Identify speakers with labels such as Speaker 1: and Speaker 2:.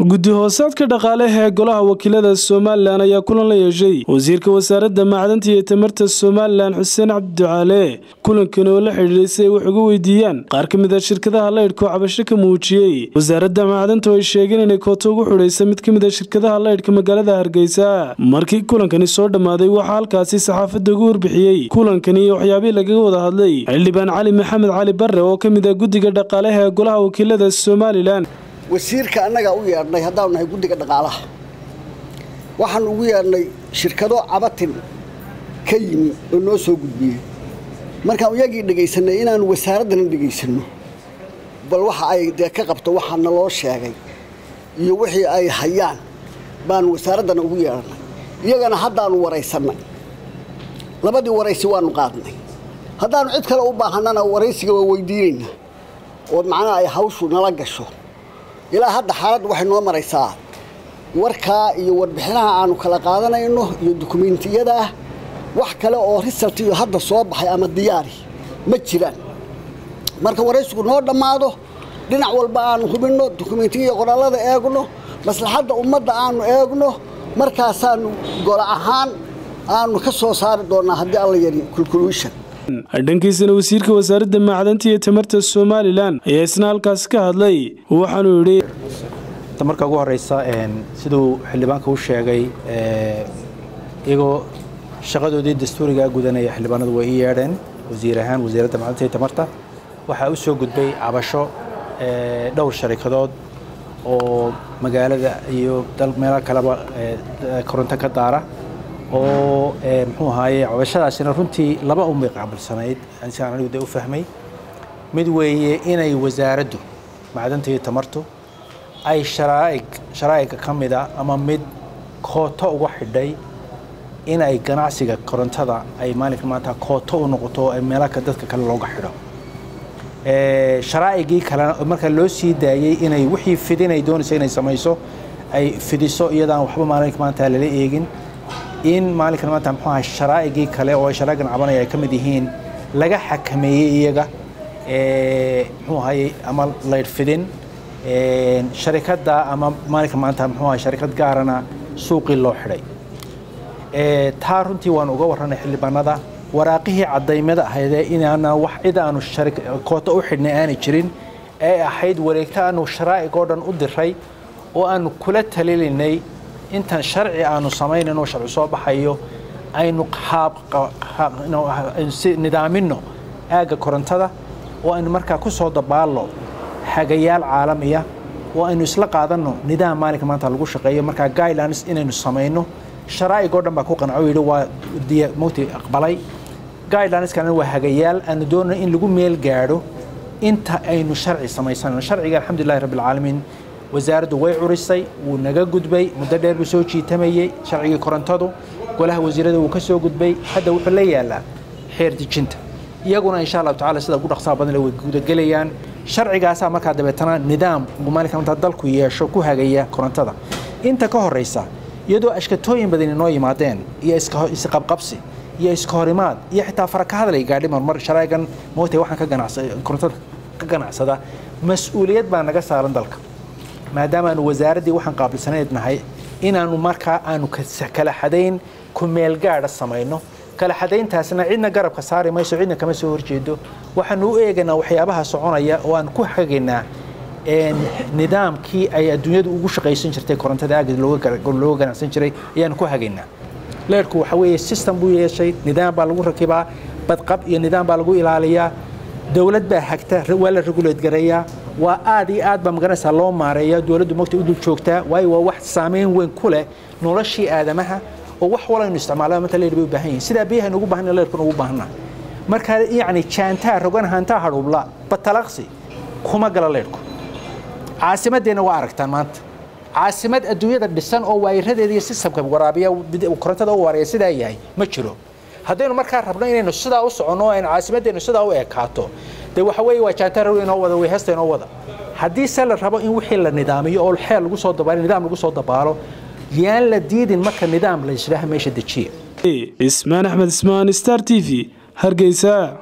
Speaker 1: guddi hoosaadka dhaqaaleha ee golaha wakiilada somalilan ayaa kulan la yeeshay wasiirka wasaaradda macdanta iyo tamarta somalilan xuseen cabdiducaale kulankan oo la xidhiidhay si ay wax uga weydiiyaan qaar ka mid a shirkadaha laydhka oo cabasho ka muujiyey wasaaradda macdanta oo ay sheegeen inay kooto ugu xidhaysa mid ka mid a shirkadaha laydhka magaalada hargeysa markii kulankani soo dhammaaday waxaa halkaasi saxaafadda ugu warbixiyey kulankani iyo waxyaabihii lagaga wada hadlay xildhibaan cali maxamed cali barre oo ka mid ah guddiga dhaqaalaha ee golaha wakiilada somalilan
Speaker 2: wasiirka annagaa u yeedhnay haddaanu nahay guddiga dhaqaalaha waxaan ugu yeedhnay shirkado cabatin ka yimi oo noo soo gudbiyey markaan iyagii dhegaysanay inaanu wasaaraddana dhegaysanno bal waxa ay dee ka qabto waxaa naloo sheegay iyo wixii ay hayaan baanu wasaaraddana ugu yeedhnay iyagana haddaanu waraysannay labadii waraysi waanu qaadnay haddaanu cid kale u baahannana waraysiga waa weydiinaynaa oo macnaha ay hawshu nala gasho ilaa hadda xaaladdu waxay noo maraysaa warkaa iyo warbixinaha aanu kala qaadanayno iyo dukumiintiyada ah wax kale oo risalt iyo hadda soo baxay ama diyaari ma jiraan marka waraysigu noo dhammaado dhinac walba aanu hubinno dukumiintiya qoraalada eegno maslaxadda ummadda aanu eegno markaasaanu golo ahaan aanu ka soo saari doonnaa haddii alla yari kulkuluushan
Speaker 1: dhankiisana wasiirka wasaaradda macdanta iyo tamarta somalilan ayaa isna halkaasi ka hadlay waxaanuu yidhi
Speaker 3: marka ugu horeysa siduu xildhibaanka u sheegay iyagoo shaqadoodii dastuurigaa gudanaya xildhibaanadu way ii yeedheen wasiir ahaan wasiiradda macdanta iyo tamarta waxaa u soo gudbay cabasho dhowr sharikadood oo magaalada iyo meelo kaleba koronto ka daara oo muxuu ahaaye cabashadaasina runtii laba unbay qaabilsanayd siaan anigu de u fahmay mid weeye inay wasaaraddu macdanta iyo tamartu ay sharaa'ig sharaa'iga ka mida ama mid kooto uga xidhay in ay ganacsiga korontada ay maalinka maanta kooto u noqoto ay meelaka dadka kale looga xidho sharaa'igii kalena marka loo sii daayey inay wixii fidinay doonaysa inay samayso ay fidiso iyadaan waxba maalinka maanta lala eegin in maalinkan maanta muxuu ahay sharaa'igii kale oo ay sharaa'igan cabanaya ay ka mid yihiin laga xakameeyey iyaga muxuu ahayey ama laydh fidin sharikadda ama maalinka maanta muxuu ahay sharikad gaarana suuqii loo xidhay taa runtii waan uga warranay xildhibaanada waraaqihii cadaymada ahaydee inaana wax cid aanu kooto u xidhnay aanay jirin ee ahayd wareegto aanu sharaa'ig oo dhan u diray oo aanu kula talilinay intan sharci aanu samaynayno sharci soo baxayo aynu nidaamino aagga korontada oo aynu markaa ku soo dabaalno hagayaal caalamiya oo aynu isla qaadanno nidaam maalinka maanta lagu shaqeeyo markaa guidelines inaynu samayno sharaa'ig oo dhan baa ku qanco yidhi waa mugti aqbalay guidelineskan waa hagayaal aanu doonay in lagu meel gaadho inta aynu sharci samaysanayno sharciga alxamdulillahi rabbi alcaalamiin wasaaraddu way curisay wuu naga gudbay muddo dheer buu soo jiitamayey sharcigii korontadu golaha wasiirada wuu ka soo gudbay hadda wuxuu la yaalaa xeer dejinta iyaguna insha allahu tacala sida ugu dhaqsaha badan way gudagelayaan sharcigaasaa markaa dabeetana nidaam maalinka maanta dalku yeesho ku hagaya korontada inta ka horeysa iyadoo ashkatooyin badan inoo yimaadeen iyo isqabqabsi iyo iska horimaad iyo xitaa fara ka hadlay gaadhi marmar sharaa'igan mootay waxaan ka ganacsa korontada ka ganacsada mas-uuliyad baa naga saaran dalka maadaama aanu wasaaraddii waxaan qaabilsanayd nahay inaanu markaa aanu kala xadayn ku meelgaadha samayno kala xadayntaasna cidna garabka saari mayso cidna kama soo horjeedo waxaanu u eegaynaa waxyaabaha soconaya oo aan ku hagaynaa nidaamkii ay adduunyadu ugu shaqaysan jirtay korontada aagid looga ganacsan jiray ayaanu ku hagaynaa leerhku waxa weeye system buu yeeshay nidaam baa lagu rakibaa badqab iyo nidaam baa lagu ilaaliyaa dowlad baa hagta waa la regulate gareeyaa waa aad iyo aad baa magaranaysaa loo maareeya dowladdu mogta u dul joogtaa waayo waa wax saameyn weyn ku leh noloshii aadamaha oo wax walaynu isticmaalaa manta leer bay u baahan yihin sidaa biyahaynu ugu baahana leerkuna ugu baahana marka yacni jaantaa rogan hantaa hadhuubla batalaqsi kuma gala leerku caasimadeenna waa aragtaan maanta caasimad adduunyada dhisan oo waayiradeeda iyo sistamka waraabiya korontada u wareeya sidaa yahay ma jiro haddaynu markaa rabno inaynu sidaa u soconno aynu caasimadeennu sidaa u ekaato dee waxa weeye waa jaantaar inoo wada way heesta inoo wada haddii se la rabo in wixii la nidaamiyo oo xeel lagu soo dabaalo nidaam lagu soo dabaalo yaan la diidin marka nidaam la yisdhaha meesha dejiya
Speaker 1: ismaan axmed ismaan star t v hargeysa